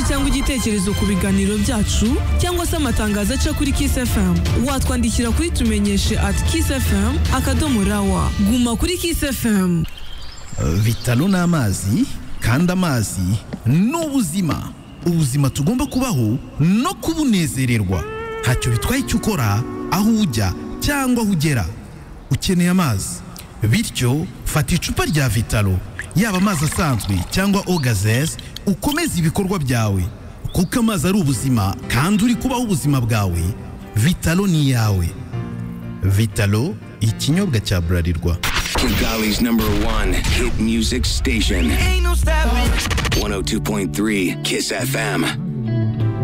cyangwa igitekerezo ku biganiro byacu cyangwa se amatangazo aca kuri Kiss FM watwandikira kuri tumenyeshe at Kiss FM akadomo rawa guma kuri Kiss FM bitaro ni amazi kandi amazi ni ubuzima ubuzima tugomba kubaho no kubunezererwa ntacyo bitwaye icyo ukora aho ujya cyangwa aho ugera ukeneye amazi bityo fata icupa rya vitaro yaba amazi asanzwe cyangwa ogazeze ukomeze ibikorwa byawe kuko amazi ari ubuzima kandi uri kubaho ubuzima bwawe vitaro ni iyawe vitaro ikinyobwa cya burarirwa Kigali's number one hit music station. 102.3 Kiss FM.